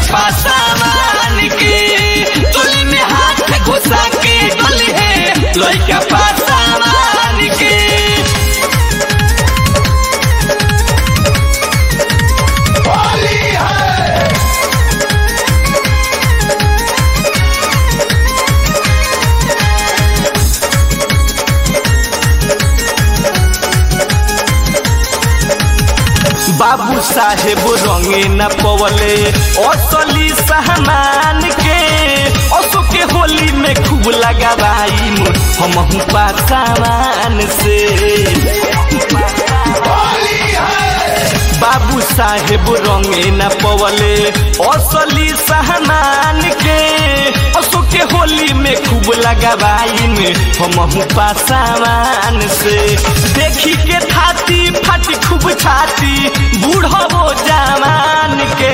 पासामान के चोली में हाथ घुसा के डोली है लइका पासामान के बाबू साहेब रंगे न पवले असली सहमान के असो के होली में खूब लगावाई हम पासामान से बाबू साहेब रंगे न पवले असली सहमान के असो के होली में खूब लगावाई में हम पासामान से देखी के थाती फाटी खूब छाती बूढ़ो जवान के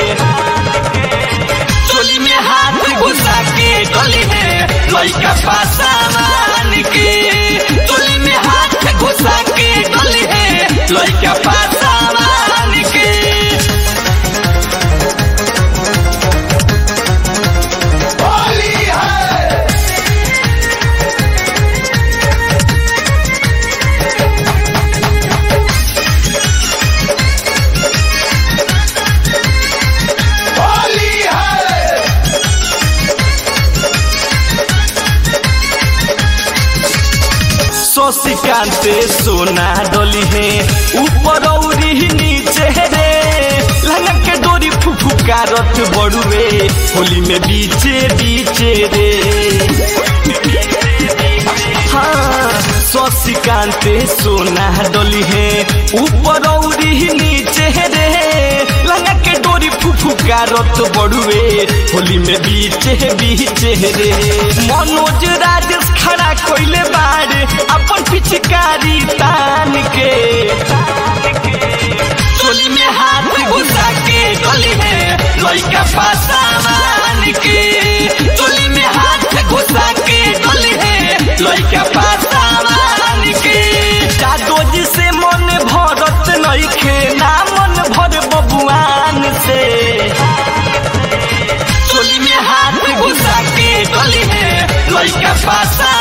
चोली में हाथ घुसा के गली में लइका पासामान के चोली में हाथ घुसा के गली है लइका पासामान के शशिकांत सोना डोली है ऊपर औरी नीचे रे लंगा के डोरी फुफुकारत बड़ुए होली में बीचे बीचे रे हाँ शशिकांत सोना डोली है ऊपर औरी नीचे रे लंगा के डोरी फुफुकारत बड़ुए होली में बीचे बीचे रे मनोज राजेश खड़ा कोइले बाड़े अपन पिचकारी तान के चोली में हाथ घुसा के गली में लइका पासामान के चोली में हाथ घुसा के गली है लइका पासामान के जादोजी से मन भरत नइखे ना मन भर बबुआन से चोली में हाथ घुसा के गली में लइका पासा